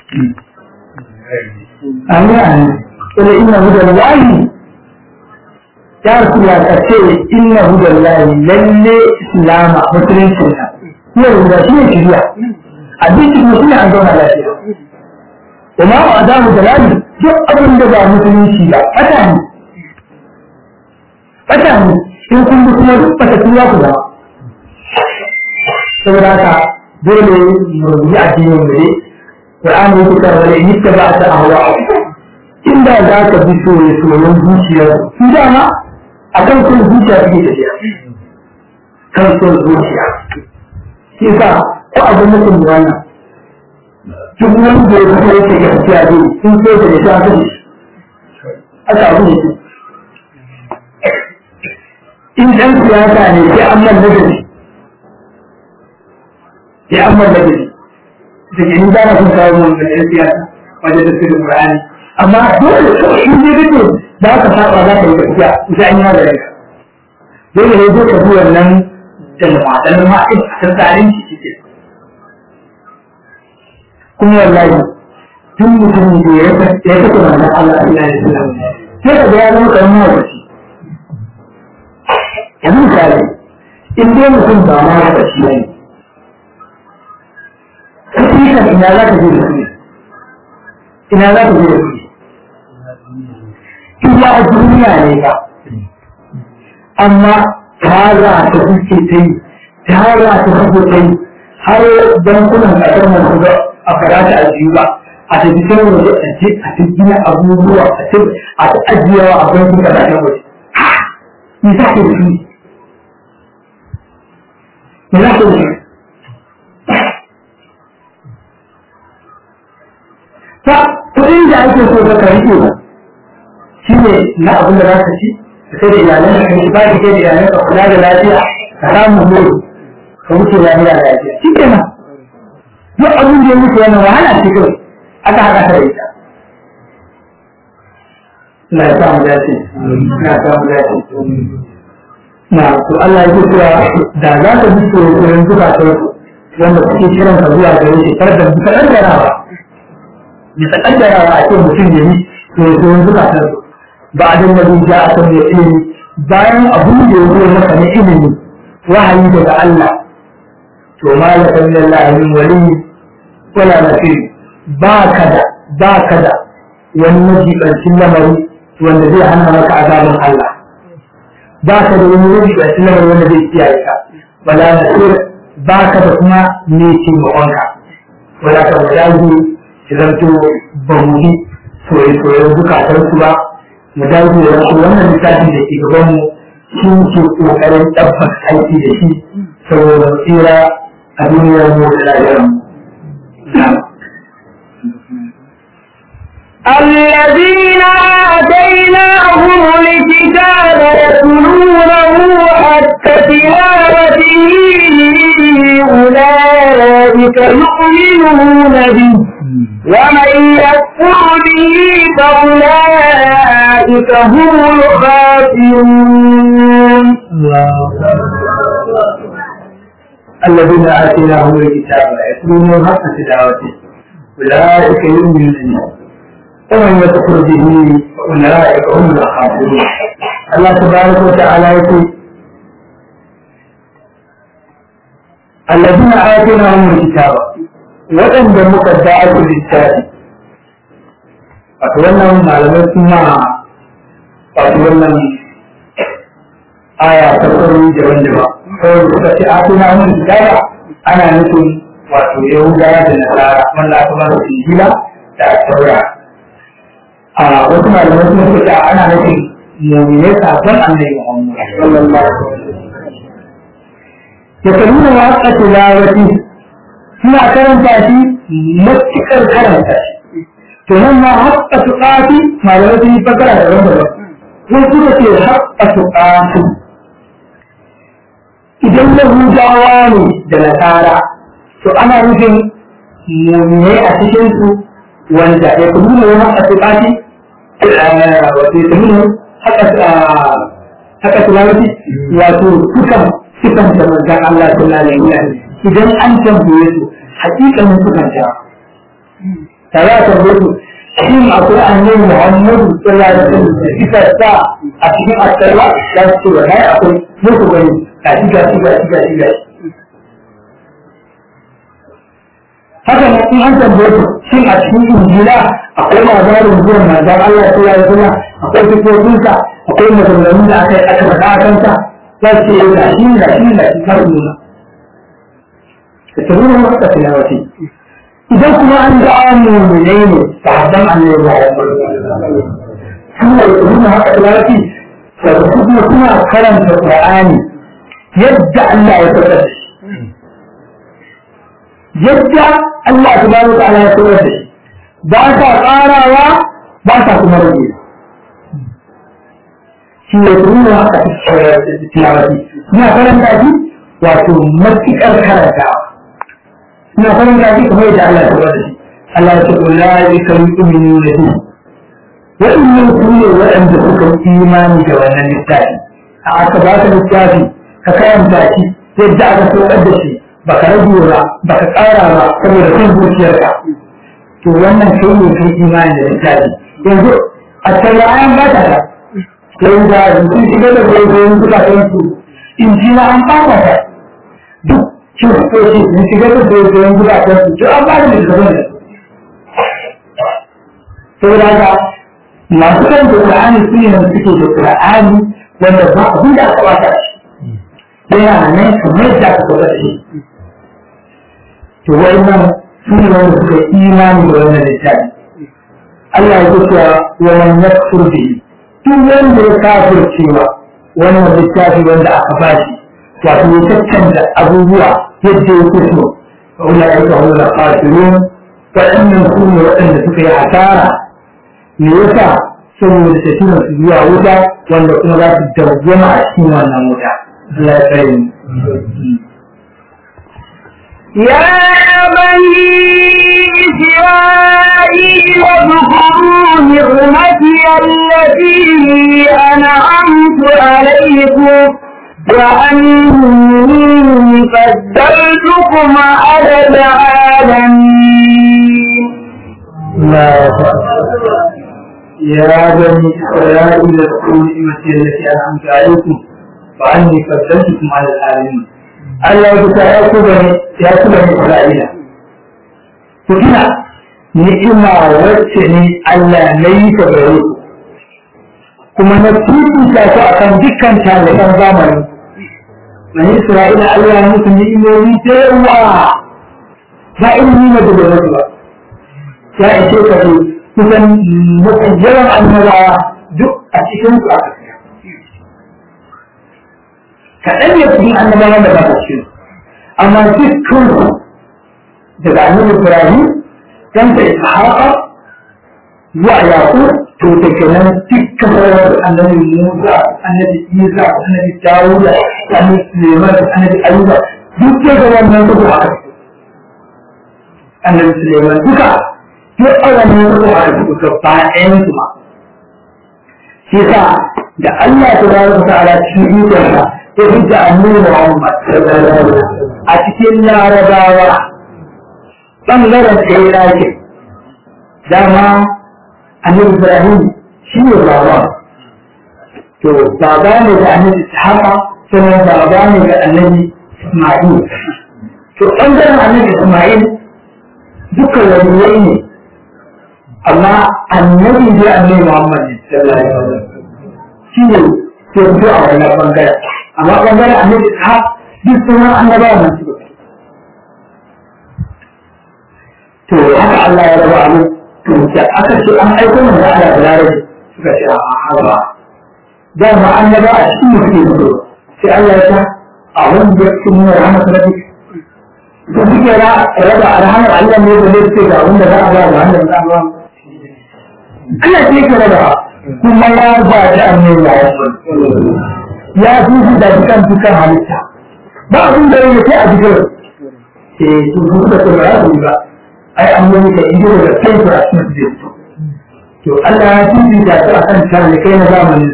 amin amin ila inna hudan lahi ya rasu ya kace inna hudan lahi lalle islama musulunci na yau da shi ne shiriya abinci kuma shi ne an zauna lafiya وما أعدام دلالي duk abin da ba musulunci ba fata ne fata ne in kun bi kuma duk fata tuwa ku zama saboda haka dole mu rubuci addinin mu ne Qur'ani yake cewa wala in ba ta ahwa inda za ka bi soye soyen zuciyar su dama akan son zuciya suke tafiya kan son zuciya shi sa ko abin mutum da wannan duk wani da ya fito yake gaskiya ne sun so da ya shafi ne aka abu ne in ɗan siyasa ne sai an man nagari sai an man nagari da ke ni zana sun kawo mun da ɗan siyasa wajen da sirrin Qur'ani amma dole in dai kake za ka saba za ka yi gaskiya sai an yi maganin ka dole ne zai ka bi wannan da matan ma'in a tattalin shi cikin kuma wallahi tun mutum da ya ya kace manzon Allah sallallahu alaihi wasallam sai ka ga ya zama kamar mawaci yanzu misali in dai mutum ba ma ya bashi ne hakikan ina za ka je da su ina za ka je da su iya a duniya ne ba amma tara ta kuke ta yi tara ta kuke ta yi har bankunan ƙasar mu ga a karata a biyu ba a tafi can waje a je a ta gina abubuwa a ta a ta ajiyawa a bankin kasashen waje me za ka yi me za ka yi ta kuɗin da ake so ka rike ba shi ne na abin da za ka ci ka sai da iyalan ka kai ba ki kai da iyalan ka kula da lafiya ka samu horo ka wuce lafiya lafiya shi kenan duk abin da ya mutu wannan wahala ce kawai aka haka ta ita na ya samu dace na ya samu dace na to Allah ya cewa da za ka bi tsoron duka ta wanda kuke kiran ka zuwa gare shi kar da duka kaddarawa bisa kaddarawa a ce mutum ya yi tsoron duka ta ba da nabi ja a kan ya ilimi bayan abin da ya zo maka na ilimi wahayi daga Allah to malaka min Allah min waliyi wala nasiri ba ka da ba ka da wani majibancin lamari wanda zai hana maka azabin Allah ba ka da wani majibancin lamari wanda zai kiyaye ka wala nasir ba ka da kuma ne ce mawanka wala ka wadaji ki zanto ba mu yi soye-soyen bukatar su ba mu dawo da wasu wannan littafin da ke gaban mu shi ke kokarin tabbas aiki da shi saboda tsira a duniyar mu da lafiyar mu الذين آتيناهم الكتاب يتلونه حتى تلاوته أولئك يؤمنون به ومن يكفر به فأولئك هم الخاسرون الذين آتيناهم الكتاب يتلونه حق تلاوته أولئك يؤمنون به ومن يكفر به فأولئك هم الخاسرون الله تبارك وتعالى يقول الذين آتيناهم الكتاب وأن مقدعة للتالي أتولى معلومات ثم أتولى aya ta tsaro daban-daban kawai suka ce a tuna mun kitaba ana nufin wato yahudawa da nasara wanda aka ba su injila da taura a wasu malamai sun suka ana nufin mu'minai sabon annabi muhammad sallallahu alaihi wasallam ya kalli wa haka tilawati suna karanta shi matuƙar karanta shi to nan ma haka tuƙati malamai sun yi fakara daban-daban wasu suka ce haka tuƙati idan Yahudawa ne da Nasara to ana nufin mummune a cikin su wanda ya kuma nuna wani haka tukati wato ya nuna haka tulawati wato sukan sukan da manzan Allah sallallahu alaihi wasallam idan an tambaye su hakikanin sukan ta tare da tambaye su shin akwai annabi Muhammadu sallallahu alaihi wasallam da suka sa a cikin asarwa za su ce wallahi akwai muku gani gashi gashi gashi gashi gashi haka nan in an tambaye su shin a cikin injila akwai labarin zuwan manzon Allah sallallahu alaihi wasallam akwai sifofinsa akwai maganganun da aka yi aka faɗa a kansa za su ce gashi gashi gashi har nuna da ta nuna masa tilawati idan kuma an ga mu'minai ne sahabban annabi Muhammad suna da nuna haka tilawati da kuma suna karanta Qur'ani yadda Allah ya saukar da shi yadda Allah subhanahu wa ta'ala ya saukar da shi ba sa ƙarawa ba sa kuma rage shi ne kuma haka tilawati suna karanta shi wato matuƙar karantawa suna karanta shi kamar yadda Allah ya saukar da shi Allah ya ce ulaika yu'minuna bihi waɗannan su ne waɗanda suka yi imani da wannan littafi a aka ba ka littafi ka karanta shi yadda aka saukar da shi ba ka rage ba ba ka ƙara ba saboda kan zuciyarka to wannan kai ne kai imani da littafi yanzu a tsayayen ba ta da yanzu da sun shiga da goyon zukatan su in ji na an ɓata ta duk kiristoci sun shiga da goyon zukatan su duk an ba da littafin da saboda haka masu kan da Qur'ani su ne suke da Qur'ani wanda ba abin da aka bata shi yana nan kamar yadda aka bata shi to wannan su ne wanda suka imani da wannan littafi Allah ya ce wa man yakfur bihi duk wanda ya kafircewa wannan littafi wanda aka bashi wato ya caccanta abubuwa yadda ya so fa ulai ka hum al-khasirun waɗannan su ne waɗanda suka yi hasara me yasa saboda tafiyar su zuwa wuta wanda kuma za su dawwama a cikin wannan wuta Allah ya tsare mu يا بني إسرائيل اذكروا نعمتي التي أنعمت عليكم وأني فضلتكم على العالمين الله يا بني إسرائيل اذكروا نعمتي التي أنعمت عليكم وأني فضلتكم على العالمين Allah ya kusa ya ku bane ya ku bane Isra'ila ku tuna ni'ima wacce ne Allah na yi ta gare ku kuma na fifita ku akan dukkan taliban zamani Bani Isra'ila Allah ya musu ni'imomi da yawa ba irin ni'imar da bai musu ba ya ishe ka ce kusan mafi yawan annabawa duk a cikin su aka tsaya kaɗan ne cikin annabawan da ba ta cikin amma dukkan su daga annabi Ibrahim dan da Ishaqa zuwa Yaqub to da kenan dukkan sauran annabi Musa annabi Isa annabi Dawud annabi Sulaiman annabi Ayyuba duk da wannan su aka annabi Suleiman duka duk a wannan ruwa da su gaba ɗayan su ma shi sa da Allah ta ba su ta'ala cikin ikonsa ya hujja annabi Muhammad a cikin larabawa ɓangaren ɗaya ɗakin dama annabi Ibrahim shi ne baba to baba ne da annabi Ishaqa sannan baba ne da annabi Isma'il to ɓangaren annabi Isma'il dukkan waliyai ne amma annabi da annabi Muhammad sallallahu alaihi wasallam shi ne ke fito a wannan ɓangaren amma ɓangaren annabi Ishaq duk sauran annabawa nan su to haka Allah ya raba abu to da aka ce an aiko mun da Allah da larabi suka ce a haba da ma annaba a cikin mutum mutu sai Allah ya ta a wanda ya ci mun rahama ta nabi to suke ra raba arhamar Allah ne da zai ce ga wanda za a ba ga wanda za a ba Allah ce ke raba kuma ya ba da annabi ya fi da dukan dukan halitta ba abin da yake a jikin eh to duk da kuma ya ba ai an yi ka ido da kai a cikin su to Allah ya tuji da ta akan tare kai na zamanin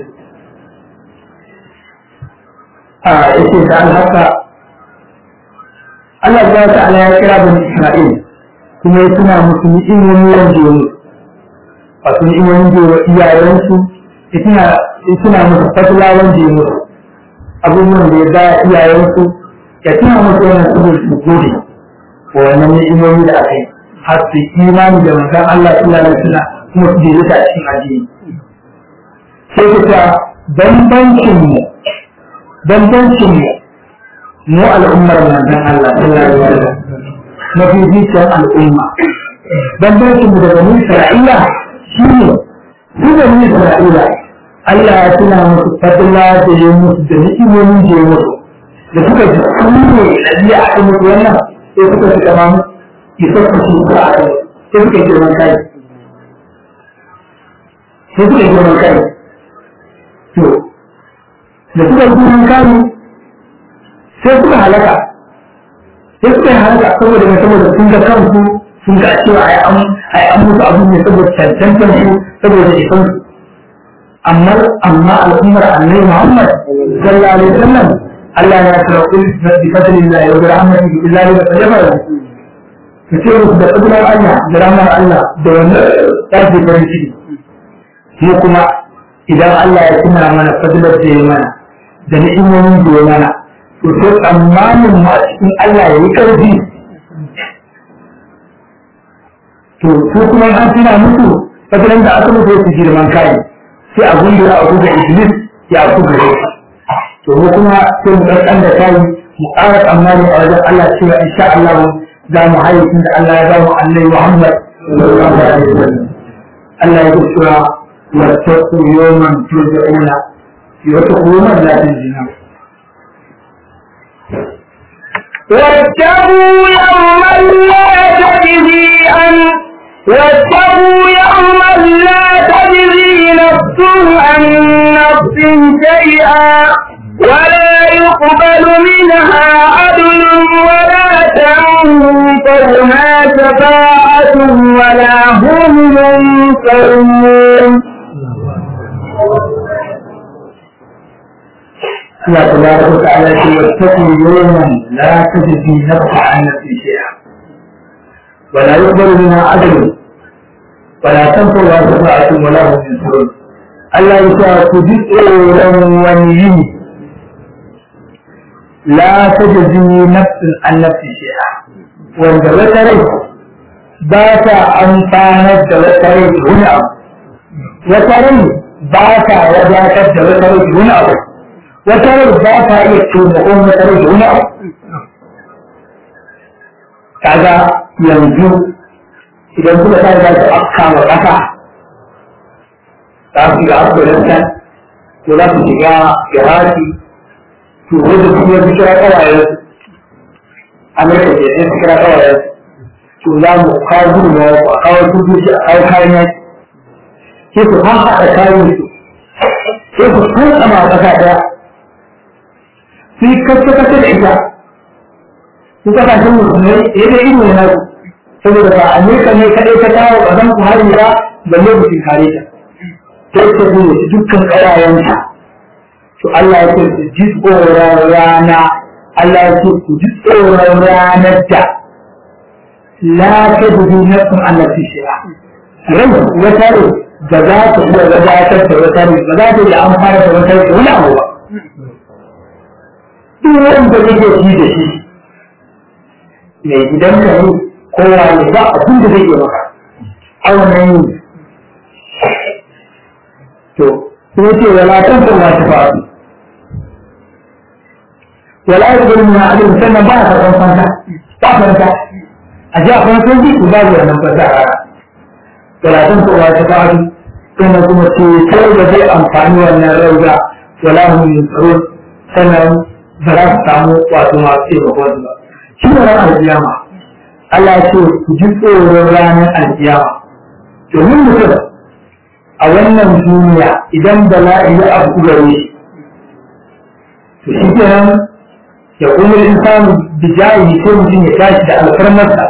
a yake da haka Allah ya ta Allah ya kira bani Isra'il kuma ya tuna musu ni'imomi wanda ya musu wato ni'imomin da ya iyayensu ya tuna ya tuna musu fatila wanda ya musu abubuwan da ya ba iyayensu ya tuna musu wannan su su gode wa wannan ni'imomi da aka yi har su imani da manzon Allah sallallahu alaihi wasallam kuma su je ta cikin addini sai ku ta bambancin mu bambancin mu mu al'ummar manzon Allah sallallahu alaihi wasallam mafi zuciyar al'umma bambancin mu da bani Isra'ila shine su bani Isra'ila Allah ya tuna musu fadila da ya musu da ni'imomin da ya musu da suka ji su ne lalle a kan musu wannan sai suka fi kama isar da su ka a sai suka yi girman kai sai suka yi girman kai to da suka yi girman kai sai suka halaka sai suka yi halaka saboda mai saboda sun ga kansu sun ga cewa ai an ai an musu abu ne saboda cancantar su saboda isan su amma amma al'ummar annabi Muhammad sallallahu alaihi wasallam Allah ya tsara kul bi fadlillahi wa bi rahmatihi billahi wa tajabbara ka ce musu da fadlar Allah da rahmar Allah da wannan tafi farin ciki mu kuma idan Allah ya tuna mana fadlar da ya mana da ni'imomin da ya mana to sai tsammanin mu a cikin Allah ya yi karfi to su kuma an tuna musu fadlan da aka musu su girman kai sai abun da a da iblis ya ku gare to mu kuma sai mu ɗan da kai mu ƙara tsammani a wajen Allah cewa insha Allah za mu hayyacin da Allah ya ba mu annabi Muhammad sallallahu alaihi wasallam Allah ya ce cewa wattaqu yawman turja'una واتقوا يوما لا تجزي واتقوا يوما لا تجزي عن واتقوا يوما لا تجزي نفس عن نفس شيئا ولا يقبل منها عدل ولا تنفعها شفاعة ولا هم ينصرون الله تبارك وتعالى واتقوا يوما لا تجزي نفس عن نفس شيئا ولا يقبل منها عدل ولا تنفع شفاعة ولا هم ينصرون الله يسعى تجزء ونيين لا تجزي نفس عن نفس شيئا wanda wata rai ba ta amfanar da wata rai da wani abu wata rai ba ta wadatar da wata rai da wani abu wata rai ba ta iya taimakon wata rai da wani abu kaga yanzu idan kuka sa za su afka wa ƙasa za su shiga afghanistan ko za su shiga iraki to wanda su yi kira kawayen amurka ke sai su kira kawayen to za mu kawo gudunmawa ku a kawo tutoci a kawo kayan yaki sai su haɗa kayan su sai su kantsama a ƙasa ɗaya su yi kacce-kacce da ita su kasashen musulmai ya da ido na saboda ba Amerika ne kaɗai ta kawo ƙasan ku hari ba balle ku kare ta sai ta zo da dukkan ƙawayenta to Allah ya ce su ji tsoron rana Allah ya ce ku ji tsoron ranar da la ta dubi nafsun Allah fi shi'a rai wata rai ba za ta iya wadatar da wata rai ba za ta iya amfana da wata rai wani abu ba duk wanda kake shi da shi mai gidan ka ne kowa ne ba abin da zai iya maka a wannan yi to sai ce wala tan ta ma ta faru wala ya gudu na alim sannan ba ka san fanta ba fanta a ji a fansan ji ku babu wannan fanta a rana wala tan ta ma ta faru sannan kuma ce kai da zai amfani wannan rauga wala hum yusrun sannan ba za su samu wato masu taimakon ba shi ne ran alkiyama Allah ce ku ji tsoron ranar alkiyama domin mutum a wannan duniya idan bala'i ya abu gare shi to shi kenan ya kuma insanu bijayi sai mutum ya tashi da alfarmarsa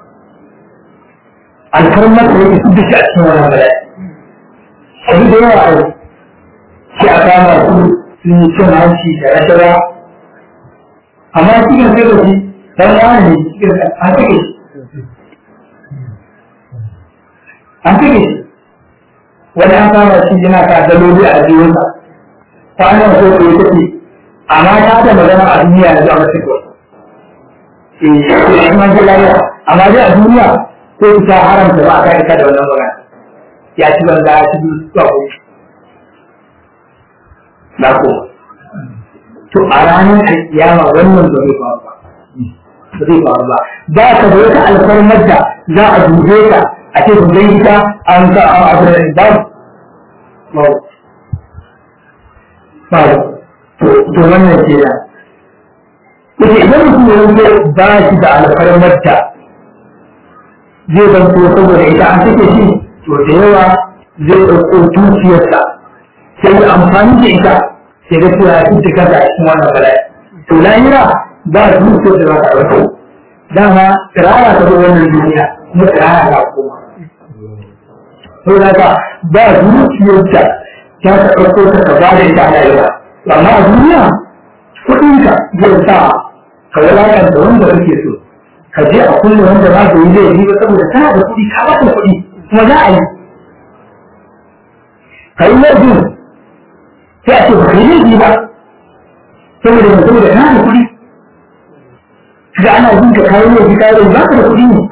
alfarmarsa yake su duka a cikin wannan bala'i sai da yawa a shi a kama su sun yi cin hanci da rashawa amma cikin sai da shi dan wani ne cikin an take shi an take shi wani an kama shi yana ka daloli a jiwonsa kwanan so ko ya tafi amma ta da magana a duniya yanzu a masu kuwa eh shi man ji lafiya amma dai a duniya ko ta haramta ba a kai ka da wannan magana ya ci banza ya ci zuwa ko na ko to a ranar alkiyama wannan ba zai faru ba ba zai faru ba ba ka da wata alfarmar da za a dube ka a ce ku zai ta an ka a abu da ba ba ba to wannan ke da Ita idan mutum ya wuce ba shi da alfarmar da zai zanto saboda ita an take shi to da yawa zai ɗauko dukiyarsa sai da amfani da ita sai ga cewa ya fi kansa a cikin wannan bala'i to lahira ba dukiyar da za ka ɗauko dama tsirara ta zo wannan duniya kuma tsirara ta koma to da ka ba dukiyar da ta ka ɗauko ta ka ba da ita a lahira amma a duniya kuɗinka zai sa ka wulakanta wanda kake so ka je a kulle wanda ba ka yi laifi ba saboda kana da kuɗi ka ba kuɗi kuma za a yi ka yi laifin sai a ce ba ka yi laifi ba saboda mai saboda kana da kuɗi ga ana jin ka kayi laifi kayi laifi ba ka da kuɗi ne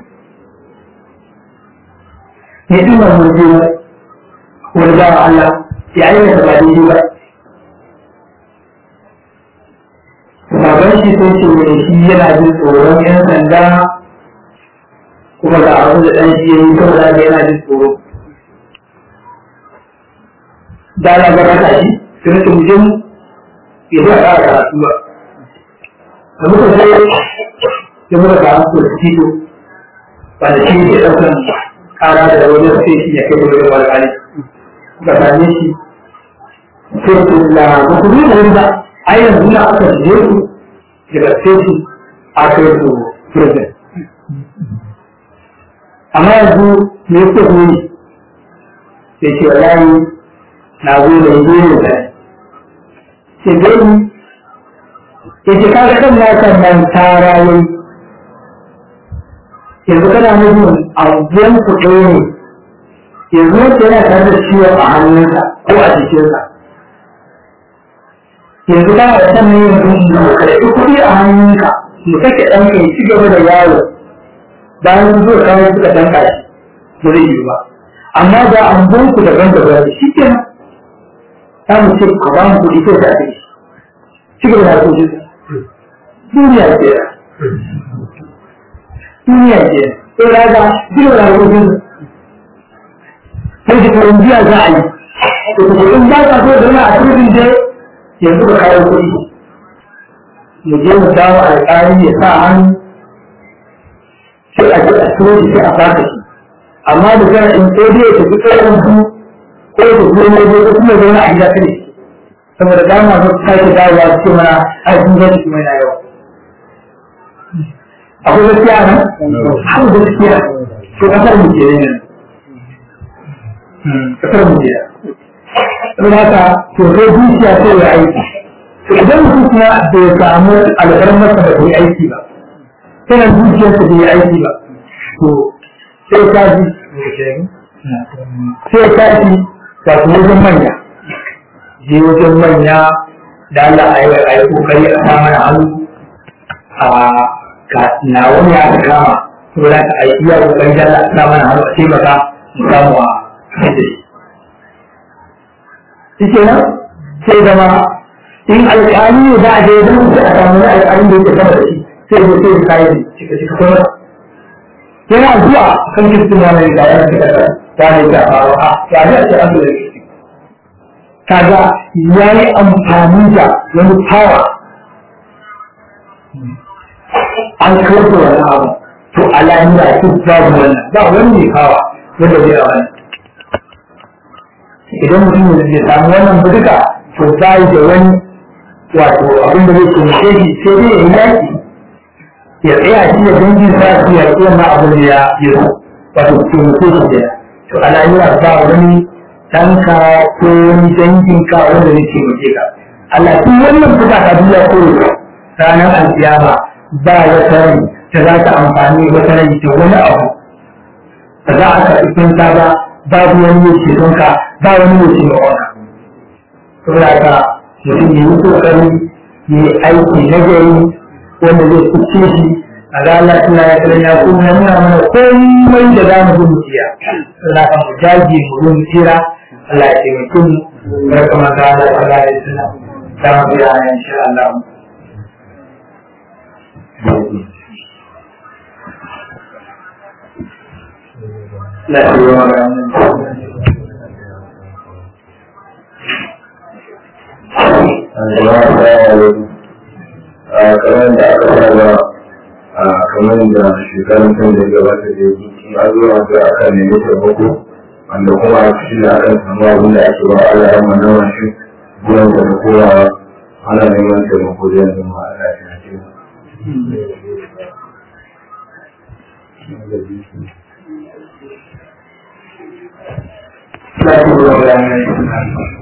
ya ɗina mun je wani bawa Allah ya ayyana ba daidai ba baban shi sai ce mai shi yana jin tsoron yan sanda kuma ga abin da ɗan shi ya yi saboda haka yana jin tsoro da ana gaba ta shi sai nake mu je mu ya zai ƙara karatu ba da muka sai ya muka karatu da tito ba da shi ke ɗaukan ƙara da wani sai shi ya kai da wani alƙali kuka same shi sai ku la ba ku da wani ba a yanzu na aka shige su daga station a kai su prison amma yanzu me yake ku yi sai ce wallahi na zo da yi ne da sai dai ya ce kaga kan na kan nan tara yayi yanzu kana nufin abubuwan ku ɗaya ne yanzu wanda yana tare da ciwon a hannunsa ko a jikinsa yanzu kana da san yin rubu ka da kuɗi a hannunka mu kake ɗan kai ci gaba da yawo bayan sun zo kawo suka ɗan kashi ba zai yi ba amma da an bon ku daban daban shi ke nan ta mu ce a ba mu kuɗi ko ta ce ci gaba da kuɗi duniya ce duniya ce sai ya ga ci gaba da kuɗi sai da karanjiya za a yi to kuma in ba ka so da yana a cikin dai yanzu ka kawo kuɗi mu je mu samu alƙali ya sa hannu sai a ji a turo shi sai a fata shi amma da zan in ko dai ya tafi tsohon su ko ya tafi wani waje ko kuma zauna a gida kare saboda dama su sake dawowa su ce mana ai sun zai kuma yana yawa akwai gaskiya nan akwai gaskiya to kasar mu ke ne kasar mu ke don haka to sai zuciya sai ya aiki to idan mutum kuma bai samu alfarmarsa da bai aiki ba sai zuciyarsa bai aiki ba to sai ka ji sai ka ji wato wajen manya je wajen manya da Allah a yi a yi kokari a sa mana hannu a ka na wani ya kama to da ka aiki ya kokari da Allah a sa mana hannu a taimaka mu samu a yadda shi shi nan sai zama in alƙali ne za a je don sai a samu wani alƙalin da yake sama da shi sai ya sai kayan cika cika kuma yana zuwa kan kirkin wani da ya cika da wani da faru a ya ne a ce an da kirkin kaga ya yi amfani da wani power an kawar da wani abu to alamu da ake babu wannan ba wani ne kawa wanda zai a wani idan mutum da zai samu wannan buduka to ba da wani wato abin da zai taimake shi sai dai ya yi yaki ya tsaya shi da dangin sa su ya ƙi wannan abin da ya yi wato taimake shi da to alamu ba wani ɗanka ko wani danginka wanda zai taimake ka Allah duk wannan fuka ta duniya ko ranar alkiyama ba wata rai da za ta amfani wata rai da wani abu ba za a karɓi kinta ba babu wani mai ceton ka ba wani mai ceton ka saboda haka mutum ya yi kokari ya yi aiki na gari wanda zai kuce shi a ranar Allah ya kira ya kuma nuna mana komai da za mu gudu jiya saboda haka mu jage mu gudu jira Allah ya taimake mu barka maza da Allah ya suna za mu biya insha Allah kamar da aka saba a kamar da shekarun kan da gabata da yi a zuwa da aka nemi taimako wanda kuma a cikin da aka samu abin da ake ba Allah ya mana wasu biyan da da kowa ana neman taimako da yanzu ma Allah ya ce Thank you.